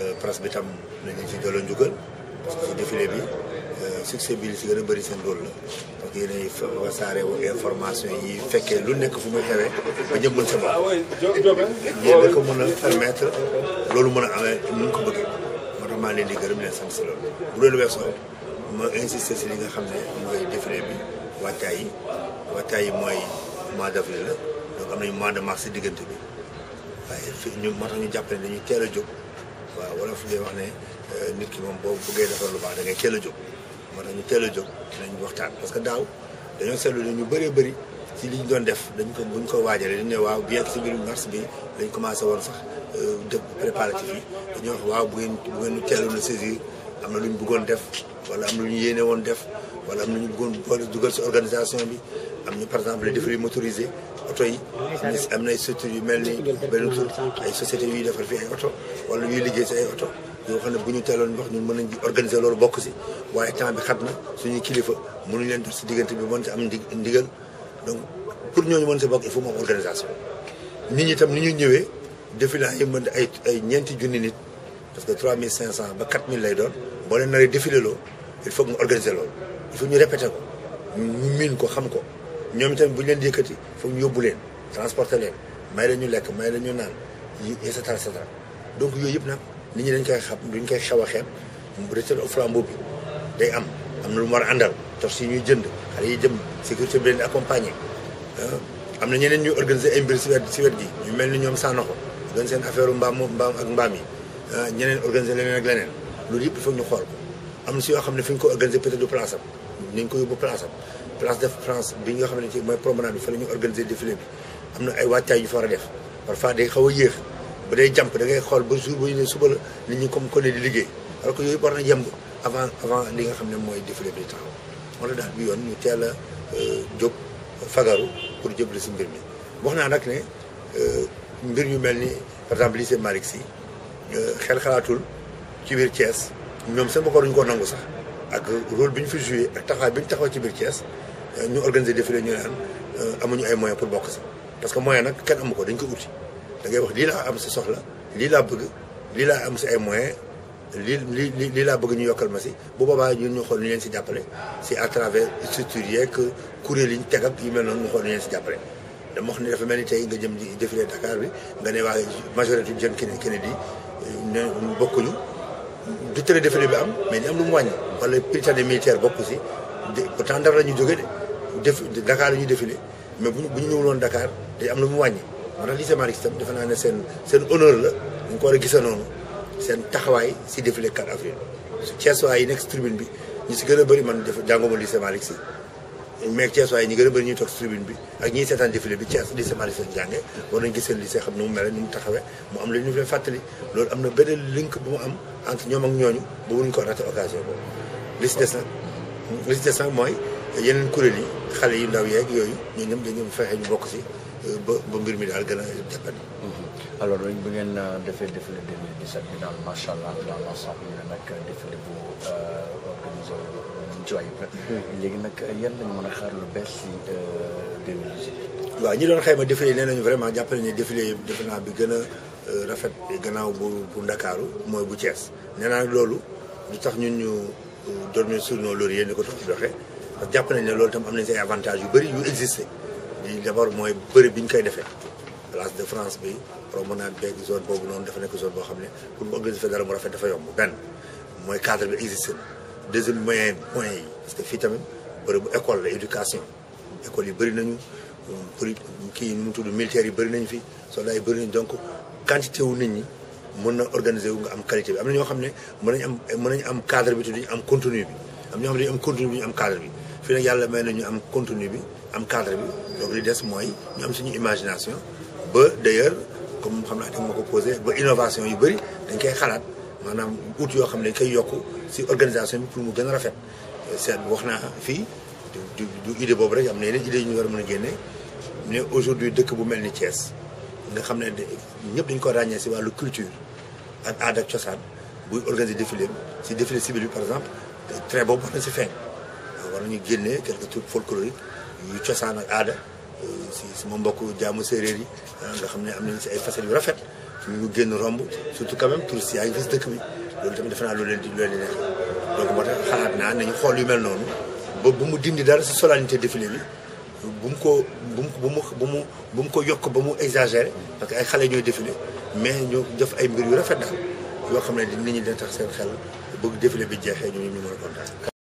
que presse bi tam nañu ci delloo njukkal parce que ci défilé bi succès bi li si gën a bëri seen rôle la parce que yéenay wasaare information yi fekkee lu nekk fu muy xewee ba ñëpp mën sa bopp yéen da ko mën a permettre loolu mën a amee nu ñu ko bëggee moo tax maa leen di gërëm leen sant si loolu bu loolu weesoo ma insister si li nga xam ne mooy défilé bi waajtaay yi waajtaay yi mooy mois d' avril la donc am nañu mois de mars si diggante bi waaye fi ñu moo tax ñu jàpp ne dañuy teel a jóg waaw wala fu ñuy wax ne nit ki moom boo bëggee defar lu baax da ngay teel a jóg moo tax ñu teel a jóg dinañ waxtaan parce que daaw dañoo seetlu ne ñu bëree bëri ci li ñu doon def dañ ko buñ ko waajalee dañ ne waaw bien que si biir mars bi dañ commencé woon sax def préparatif yi dañoo wax waaw bu ngeen bu ngeen ñu teeloon a saisir am na lu ñu bëggoon def wala am na lu ñu yéene woon def wala am na ñu bëggoon boole dugal si organisation bi am ñu par exemple les défilés motorisés oto yi am na am na ay structures yu mel ni benn tur ay sociétés yuy defar fii ay oto wala yuy liggéey si ay oto yoo xam ne bu ñu teeloon wax ñun mën nañ organiser loolu bokk si waaye temps bi xat na suñuy kilifa mënuñ leen def si diggante bi mën si am ndi ndigal donc pour ñooñu mën si bokk il faut mu am organisation nit ñi tam ni ñu ñëwee défilé yi mën ay ay ñeenti junni nit parce que 3500 ba 4000 lay doon boo leen naree défilé loo il faut que nga organiser loolu il faut ñu répété ko ñu miin ko xam ko ñoom itamit bu ñu leen di yëkkati foog ñu yóbbu leen transporter leen may la ñu lekk may la ñu naan yi et cetera et cetera donc yooyu yëpp nag nit ñi dañ koy xam duñ koy xaw a xeeb retraite au flambeau bi day am am na lu mu war a àndal tos yi ñuy jënd xale yi jëm sécurité bi leen di accompagner am na ñeneen ñuy organiser ay mbir si wet si wet gi ñu mel ni ñoom Sanokho doon seen affaire mbaam mbaam ak mbaam yi ñeneen organiser leneen ak leneen loolu yëpp il faut ñu xool ko am na si yoo xam ne fi ñu ko organiser peut-être du place am ni ñu ko yóbbu place am place de France bi nga xam ne ci mooy promenade bi fa la ñu organiser défilé bi am na ay waajtaay yu fa war a def parfois day xaw a yéex ba day jàmp da ngay xool ba jour ba ñu ne suba la nit ñi comme ko ne di liggéey alors que yooyu war na yemb avant avant li nga xam ne mooy défilé bi taxaw moo la daal bi yoon ñu teel a jóg fagaru pour jëbli si mbir mi wax naa nag ne mbir yu mel ni par exemple lycée Malick Sy xel xalaatul ci biir Thiès ñoom seen bopp duñu ko nangu sax ak rôle bi ñu fi joué ak taxawaay bi ñu taxaw ci biir Thiès ñu organiser défilé ñu naan amuñu ay moyens pour bokk si parce que moyen nag kenn amu ko dañ ko uti da ngay wax lii laa am si soxla lii laa bëgg lii laa am si ay moyens lii lii lii laa bëgg ñu yokkal ma si bu boobaa ñun ñu xool ñu leen si jàppale si à travers structures yeeg kuréel yi ñu teg ak yu mel noonu ñu xool ñu leen si jàppale dama wax ne dafa mel ni tey nga jëm di défilé Dakar bi nga ne waa majorité jeune Kennedy Kennedy ne bokkuñu du tere défilé bi am mais ni am lu mu wàññi wala Prytanée militaire bokk si pourtant Ndar la ñu jógee de def Dakar la ñuy défilé mais bu ñu bu ñu ñëwul woon Dakar day am lu mu wàññi moo tax lycée Malick Sy tam defe naa ne seen seen honneur la dañ ko war a gisa noonu seen taxawaay si défilé 4 avril su Thiès waay yi nekk si tribune bi ñu si gën a bëri man def jànguma lycée Malick Sy mais Thiès waay ñi gën a bëri ñuy toog si tribune bi ak ñiy seetaan défilé bi Thiès lycée Malick Sy jànge war nañ gis seen lycée xam ne mu mel ni mu taxawee mu am la ñu leen fàttali loolu am na beneen link bu mu am entre ñoom ak ñooñu ba mënuñ ko raté occasion boobu li si des nag li si des nag mooy yeneen kuréel yi xale yu ndaw yeeg yooyu ñoo ñëm dañu fexe ñu bokk si ba ba mbir mi daal gën a jàppandi alors bu ngeen defee défilé 2017 bi daal macha allah dans l'ensemble ñu ne nag défilé bu organisé wu ci ayib léegi nag yan lañu mën a xaar lu bees si 2018. waaw ñi doon xayma défilé nee nañu vraiment jàppale ne défilé yi defe naa bi gën a rafet gannaaw bu bu Ndakaaru mooy bu Thiès nee naa loolu lu tax ñun ñu dormir sur nos lauriers ni ko tax doxee parce que jàpp nañ ne loolu tam am nañ say avantages yu bëri yu existé di d'abord mooy bëri bi ñu koy defee place de France bi promenade beeg zone boobu noonu dafa nekk zone boo xam ne pour mu organiser dara mu rafet dafa yomb benn mooy cadre bi existé na deuxième moyen moyens yi parce que fii tamit bëri bu école la éducation école yi bëri nañu pour kii nu mu tudd militaires yi bëri nañu fi soldats yi bëri nañu donc quantité wu nit ñi mën na organiser wu nga am qualité bi am na ñoo xam ne mën nañu am mën nañu am cadre bi te duñu am contenu bi am ñoo xam ne dañu am contenu bi ñu am cadre bi fii nag yàlla may na ñu am contenu bi am cadre bi donc li des mooy ñu am suñu imagination ba d'ailleurs comme xam naa da ma ko posé ba innovation yu bëri dañ koy xalaat maanaam ut yoo xam ne dañ koy yokk si organisation bi pour mu gën a rafet seet wax naa fii du du idée boobu rek am na yeneen idée yu ñu war a mën a génne ne aujourd'hui dëkk bu mel ni Thiès nga xam ne ñëpp dañu ko ràññee si wàllu culture ak aada ak cosaan buy organiser défilé si défilé civil bi par exemple trait boobu war na si feeñ war nañu génnee quelques trucs folkloriques yu cosaan ak aada si sama mbokk jaamu séeréer yi nga xam ne am nañ si ay facettes yu rafet ñu génn romb surtout quand même touristes yaa ngi gis dëkk bi loolu tamit defe naa lu leen di lu leen di neex donc moo tax xalaat naa nañu xool yu mel noonu ba bu mu dindi dara si solennité défilé bi bu mu ko bu mu bu mu bu mu bu mu ko yokk ba mu exagéré parce que ay xale ñooy défilé mais ñu def ay mbir yu rafet daal yoo xam ne nit ñi dina tax seen xel bëgg défilé bi jeexee ñu ñu mën a kontaan